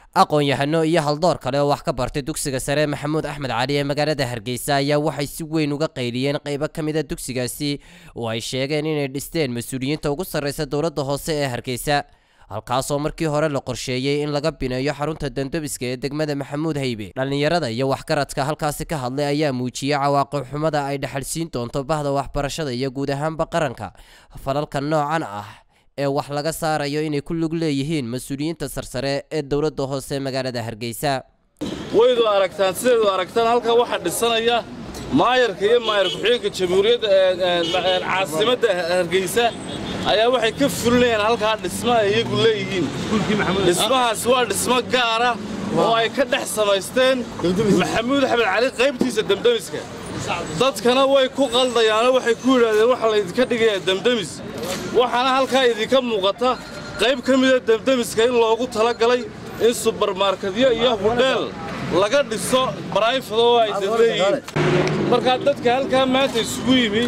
aqoon-yahano iyo haldoor kale oo wax ka bartay dugsiga sare maxamuud axmed cali ee magaalada hargeysa ayaa waxay si weyn uga qayliyeen qeybo ka mid a dugsigaasi oo ay sheegeen inay dhisteen mas-uuliyiinta ugu sarreysa dowladda hoose ee hargeysa halkaasoo markii hore la qorsheeyey in laga bineeyo xarunta dandabiska ee degmada maxamuud haybe dhallinyarada iyo waxgaradka halkaasi ka hadlay ayaa muujiyey cawaaqib xumada ay dhexalsiin doonto bahda waxbarashada iyo guud ahaanba qaranka falalka noocan ah ee wax laga saarayo inay ku lug leeyihiin mas-uuliyiinta sarsare ee dowladda hoose magaalada hargeysa waydu aragtaan sideedu aragtaan halkan waxaa dhisanaya maayarka iyo maayar ku-xigeenka jamhuuriyadda caasimadda hargeysa ayaa waxay ka fulinayaan halkaa dhisma ay iyagu leeyihiin dhismahaas waa dhismo gaara oo ay ka dhex samaysteen maxamuud axmed cali qaybtiisa demdemiska dadkana way ku qaldayaanoo waxay ku yidhaahdeen waxaa laydinka dhigayaa demdemis waxaana halkaa idinka muuqata qayb ka mida demdemiska in loogu talagalay in subarmarkadyo iyo hudheel laga dhiso baraayfado oo ay dadleeyihiin markaa dadka halkaa maanta isugu yimi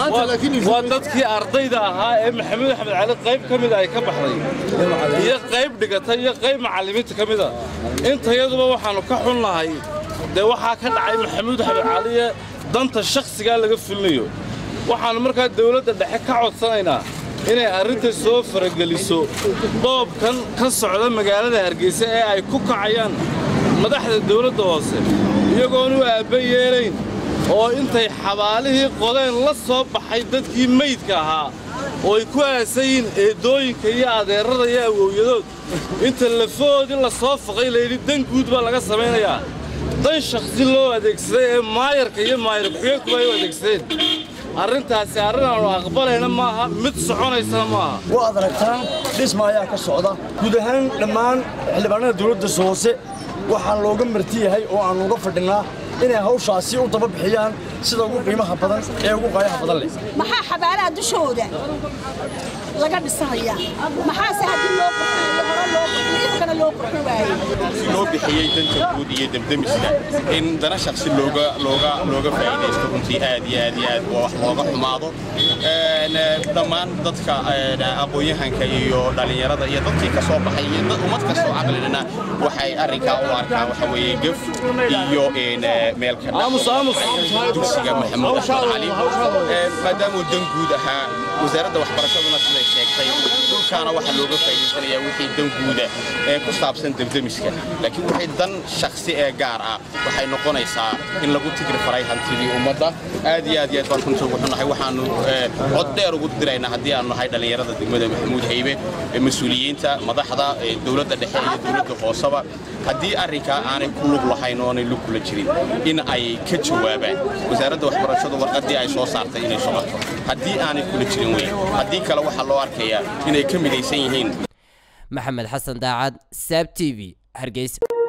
waa dadkii ardayda ahaa ee maxamuud axmed cali qayb ka mida ay ka baxday iyo qayb dhigata iyo qayb macallimiinta ka mida intayaduba waxaannu ka xunnahay dee waxaa ka dhacay maxamuud axmed caliye danta shakhsigaa laga fulinayo waxaannu markaa dawladda dhexe ka codsanaynaa inay arrinta soo farageliso dhoobkan ka socda magaalada hargeysa ee ay ku kacayaan madaxda dawladda hoose iyagoon u aabba yeelayn oo intay xabaalihii qodeen la soo baxay dadkii meydka ahaa oo ay ku aasayiin eedooyinka iyo adeerrada iyo awowyadood inta lafahoodii la soo faqay layidhi dan guud baa laga samaynayaa dan shakhsi loo adeegsaday ee maayarka iyo maayar ku-xigeenkuba ay u adeegsadeen arrintaasi arrin aanu aqbalayna maaha mid soconaysana maaha waad aragtaan dhisma ayaa ka socda guud ahaan dhammaan xildhibaanada dawladda hoose waxaa looga marti yahay oo aannu uga fadhinnaa inay hawshaasi u daba bixiyaan sida ugu qiimaha badan ee ugu qaayaha badan leh maxaa xabaalaha dushooda laga dhisanayaa maxaase haddii loo qurxiyo hore loo qurxiyo imkana loo qurxi waaye loo bixiyey danta guud iyo demdemiska in dana shakhsi looga looga looga faa'iidaysto runtii aad iyo aad iyo aad waa wax looga xumaado dhammaan dadka aqoon-yahanka iyo dhallinyarada iyo dadkii ka soo baxay iyo ummad kastoo caqlilina waxay arrinkaa u arkaan waxa weeye gef iyo meelka dugsiga maxamuud axmed cali maadaamuu dan guud ahaa wasaaradda waxbarashaduna siday sheegtay dhulkaana waxaa looga faa'iidaysanayaa wixii dan guuda ee ku saabsan demdemiska laakiin wixii dan shakhsi ee gaar ah waxay noqonaysaa in lagu tigri faray hantidii ummadda aad iyo aad iyo aad baan runtii ugu xunnahay waxaannu cod dheer ugu diraynaa haddii aanu nahay dhallinyarada degmada maxamuud haybe mas-uuliyiinta madaxda dowladda dhexe iyo dowladda hooseba haddii arrinkaa aanay ku lug lahayn oo aanay lug kula jirin in ay ka jawaabaan wasaaradda waxbarashadu warqaddii ay soo saartay inay socoto haddii aanay kula jirin wey haddii kale waxaa loo arkayaa inay ka midaysan yihiin maxamed xasan daacad saab t v hargeysa